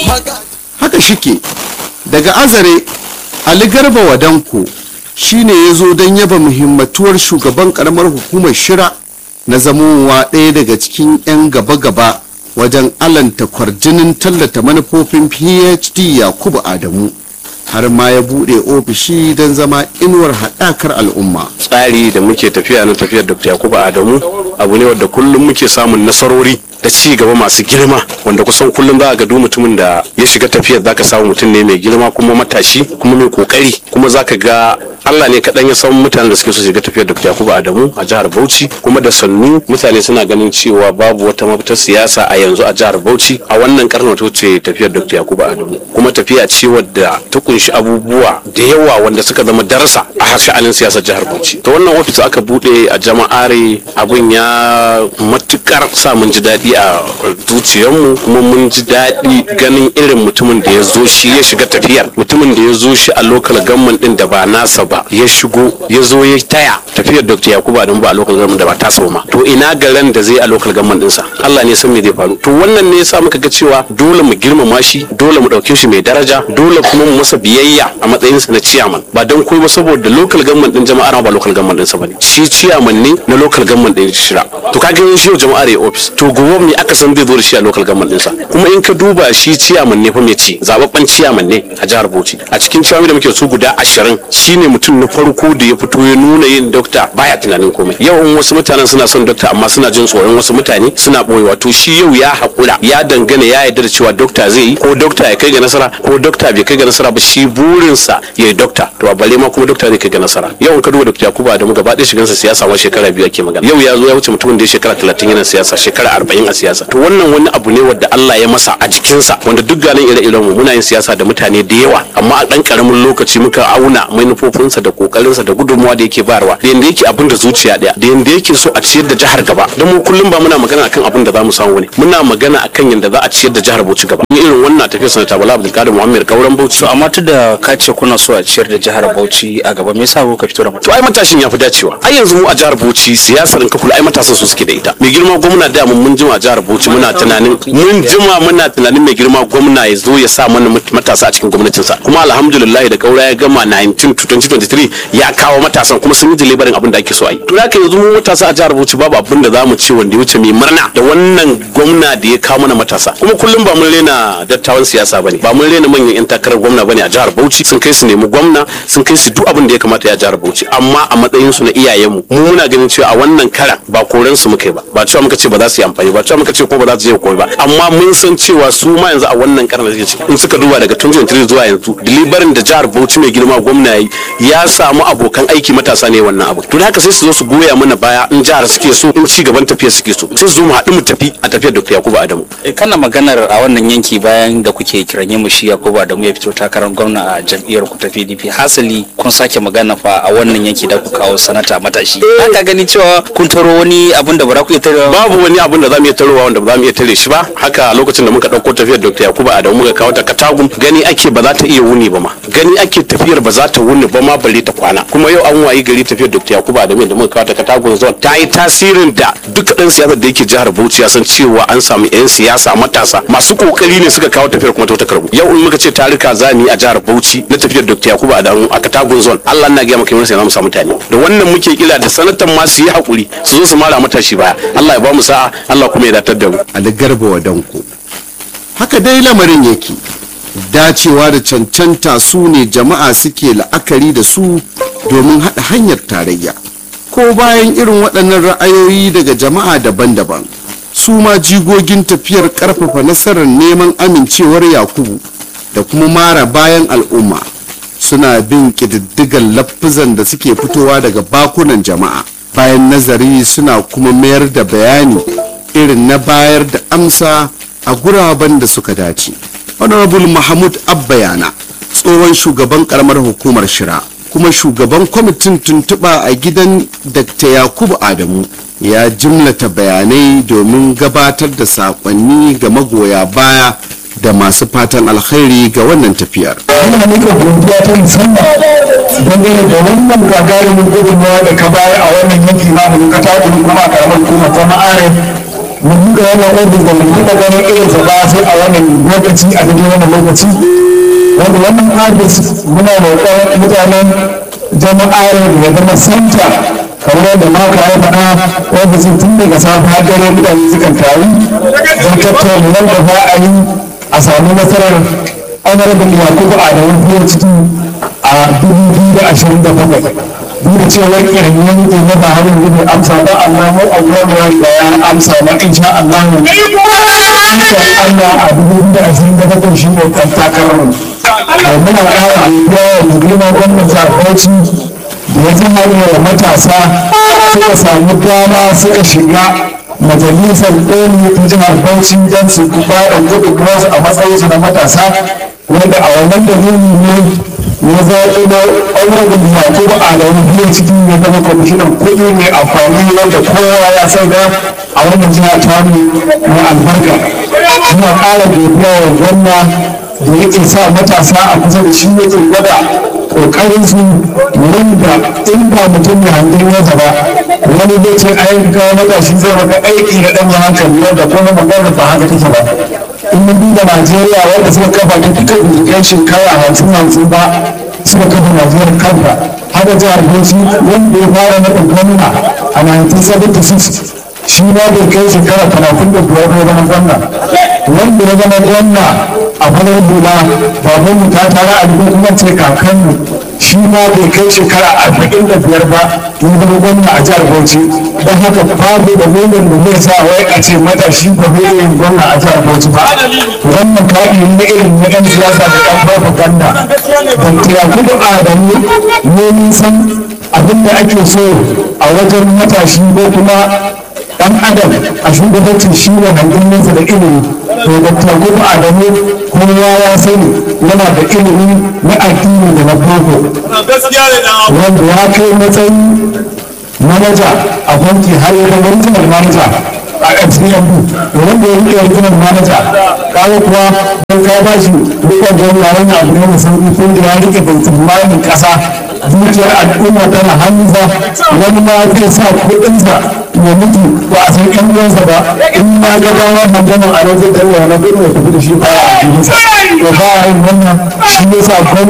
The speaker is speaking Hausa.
haka shike daga azare ali garba wadanko shine ya zo don yaba muhimmatuwar shugaban karamar hukumar shira na zamowa ɗaya daga cikin 'yan gaba-gaba wajen alanta kwarjinin tallata manufofin phd yakubu adamu har ma ya buɗe ofishi don zama inuwar haɗakar al'umma tsari da muke tafiya na tafiyar dr yakubu adamu abu ne wadda kullum muke samun nasarori da ci gaba masu girma wanda kusan kullum za a ga duk mutumin da ya shiga tafiyar zaka samu mutum ne mai girma kuma matashi kuma mai kokari kuma zaka ga Allah ne kaɗan ya san mutanen da suke so shiga tafiyar Dr. Yakubu Adamu a jihar Bauchi kuma da sannu mutane suna ganin cewa babu wata mafitar siyasa a yanzu a jihar Bauchi a wannan karnin ta ce tafiyar Dr. Yakubu Adamu kuma tafiya ce wadda ta kunshi abubuwa da yawa wanda suka zama darasa a harshen siyasar jihar Bauchi to wannan ofis aka bude a jama'are abun ya matukar sa mun ji daɗi a zuciyarmu kuma mun ji daɗi ganin irin mutumin da ya zo shi ya shiga tafiyar mutumin da ya zo shi a lokal gamman din da ba nasa ba ya shigo ya zo ya taya tafiyar dr yakubu adamu ba a lokal gamman da ba tasa ba ma to ina garan da zai a lokal gamman dinsa allah ne san me zai faru to wannan ne yasa muka ga cewa dole mu girmama shi dole mu ɗauke shi mai daraja dole kuma mu masa biyayya a matsayinsa na ciyaman ba don koyi ba saboda lokal gamman din jama'ar ba lokal gamman dinsa bane shi ciyaman ne na lokal gamman din shira to kaga yin shi jama'ar ya ofis to gobe me aka san zai zo da shi a lokal gamman dinsa kuma in ka duba shi ciyaman ne fa mai ci zababben ciyaman ne a jihar Bauchi a cikin ciyaman da muke su guda ashirin shine mutum na farko da ya fito ya nuna yin dokta baya tunanin komai yau in wasu mutanen suna son dokta amma suna jin tsoron wasu mutane suna boyewa to shi yau ya haƙura ya dangana ya yarda da cewa dokta zai yi ko dokta ya kai ga nasara ko dokta bai kai ga nasara ba shi burinsa ya yi dokta to a bare ma kuma dokta zai kai ga nasara yau in ka duba dokta Yakubu Adamu gaba ɗaya shigansa siyasa wa shekara biyu ake magana yau ya zo ya wuce mutumin da ya shekara talatin yana siyasa shekara arba'in a siyasa to wannan wani abu ne wanda Allah ya masa a jikinsa wanda duk ganin ire-iren mu muna yin siyasa da mutane da yawa amma a ɗan ƙaramin lokaci muka auna manufofinsa da kokarinsa da gudunmuwa da yake bayarwa da yanda yake abin da zuciya ɗaya da yanda yake so a ciyar da jihar gaba don mu kullum ba muna magana akan abin da za mu samu ne muna magana akan yanda za a ciyar da jihar Bauchi gaba ni irin wannan tafiyar sanata Bala Abdulkadir Muhammad Kauran Bauchi to amma tun da ka ce kuna so a ciyar da jihar Bauchi a gaba me yasa kuka fito da to ai matashin ya fi dacewa ai yanzu mu a jihar Bauchi siyasar in ka kula ai matasan su suke da ita mai girma gwamna da mun mun jima a jihar Bauchi muna tunanin mun jima muna tunanin mai girma gwamna ya zo ya sa mana matasa a cikin gwamnatinsa kuma alhamdulillah da kaura ya gama 19 to 2023 ya kawo matasan kuma sun yi delivery abin da ake so a yi to haka yanzu mu matasa a jihar Bauchi babu abin da zamu ce wanda ya wuce mai murna da wannan gwamna da ya kawo mana matasa kuma kullum ba mun rena dattawan siyasa bane ba mun rena manyan yan takarar gwamna bane a jihar Bauchi sun kai su nemi gwamna sun kai su duk abin da ya kamata ya jihar Bauchi amma a matsayin su na iyayenmu mu muna ganin cewa a wannan karan ba koren su muka yi ba ba cewa muka ce ba za su yi amfani ba cewa muka ce ko ba za su je koyi ba amma mun san cewa su ma yanzu a wannan karan da suke ciki in suka duba daga 2023 zuwa yanzu deliverin da jihar Bauchi mai girma gwamna yi ya samu abokan aiki matasa ne wannan abu to haka sai su zo su goya mana baya in jihar suke so in ci gaban tafiyar suke so sai su zo mu haɗu mu tafi a tafiyar Dr. Yakubu Adamu kana maganar a wannan yanki bayan da kuke kiranye mu shi Yakubu Adamu ya fito takarar gwamna a jam'iyyar ku ta PDP hasali kun sake magana fa a wannan yanki da ku kawo sanata matashi ka gani cewa kun taro wani abun da ba za ku iya tare babu wani abun da za mu iya tarowa wanda ba za mu iya tare shi ba haka lokacin da muka ɗauko tafiyar Dr. Yakubu Adamu muka kawo ta Katagum gani ake ba za ta iya wuni ba ma gani ake tafiyar ba za ta wuni ba ma bare ta kwana kuma yau an wayi gari tafiyar Dr. Yakubu Adamu da muka kawo ta Katagum zone ta yi tasirin da duk ɗan siyasa da yake jihar Bauchi ya san cewa an samu 'yan siyasa matasa masu kokari ne suka kawo tafiyar kuma ta karbu yau in muka ce tarika zani a jihar Bauchi na tafiyar Dr. Yakubu Adamu a Katagum zone Allah na ga maka sai za mu samu mutane da wannan muke kila da sanatan ma su yi hakuri su zo su mara matashi baya Allah ya ba mu sa'a Allah kuma ya datar da mu Ali Garba Wadanko haka dai lamarin yake dacewa da cancanta su ne jama'a suke la'akari da su domin haɗa hanyar tarayya ko bayan irin waɗannan ra'ayoyi daga jama'a daban-daban su ma jigogin tafiyar ƙarfafa nasarar neman amincewar yakubu da kuma mara bayan al'umma suna bin ƙididdigar lafizan da suke fitowa daga bakunan jama'a bayan nazari suna kuma mayar da bayani irin na bayar da amsa a guraben da suka dace honorable mahmud abbayana tsohon shugaban karamar hukumar shira kuma shugaban kwamitin tuntuɓa a gidan dr yakubu adamu ya jimlata bayanai domin gabatar da saƙonni ga magoya baya da masu fatan alkhairi ga wannan tafiyar. Ina nika godiya ta musamman dangane da wannan gagarumin gudunmawa da ka bayar a wannan yanki na da ka tafi kuma a karamar kuma ta ma'are mu buɗe wannan ofis da mu buɗe ganin irinsa ba sai a wannan lokaci a daidai wannan lokaci wanda wannan ofis muna roƙon mutanen jama'ar da ya zama santa kamar da maka ya faɗa ofisin tun daga safe har dare mutane sukan taru don tattauna wanda za a yi a sami nasarar honorable yakubu adamu biyu ciki a dubu biyu da ashirin da bakwai duk da cewa irin yanki na ba harin gudu amsa ba amma mu a gwamnati da ya amsa ba insha Allah mu insha Allah a dubu biyu da ashirin da bakwai shi ne kan takarar mu muna ƙara godiya wa girma gwamnati a Bauchi da ya zama da matasa suka samu dama suka shiga majalisar ɗoli ta jihar Bauchi don su ba da gudunmuwarsu a matsayinsu na matasa wanda a wannan dalili ne ya zaɓi na ɓangaren yakubu adamu biyu cikin ya zama kwamishinan kuɗi mai amfani wanda kowa ya sai da a wannan jiha ta mai albarka muna ƙara godiya wa gwamna da yake sa matasa a kusa da shi yake gwada kokarin su wanda in ba mutum ya hangen nesa ba wani zai ce ai ga matashi zai maka aiki da ɗan hankali wanda kuma magana ba haka take ba in mun duba najeriya wanda suka kafa ta duka binciken shekara hamsin hamsin ba suka kafa najeriya kanta haka jihar bauchi wanda ya fara naɗin gwamna a 1976 shi ma bai kai shekara talatin da biyar ya zama gwamna wanda ya zama gwamna a farar hula baban mu ta tara a duk kuma ce kakanmu shi ma bai kai shekara arba'in da biyar ba ya zama gwamna a jihar bauchi don haka babu da nuna da zai sa wai a ce matashi ba zai yin gwamna a jihar bauchi ba wannan kaɗi na irin na ɗan siyasa da ɗan propaganda da tiyakudu adamu ne nisan abin da ake so a wajen matashi ko kuma dan adam a shugabancin shi ne hangelinsa da ilimi to da tagudu adamu kowa ya sani yana da ilimi na addini da na boko wanda ya kai matsayi manaja a banki har ya zama regional manaja a fcmb wanda ya rike regional manaja kawo kuwa don ka ba shi dukkan jami'a wani abu ne mai sauki ko da ya rike baitul malin kasa dukiyar al'umma tana hannunsa wani ma zai sa kuɗinsa ya mutu ba a san ƴan uwansa ba in ma ga bawa magana a rajin da wani gudu ya tafi da shi ba a jikinsa to ba a yin wannan shi yasa gwamnati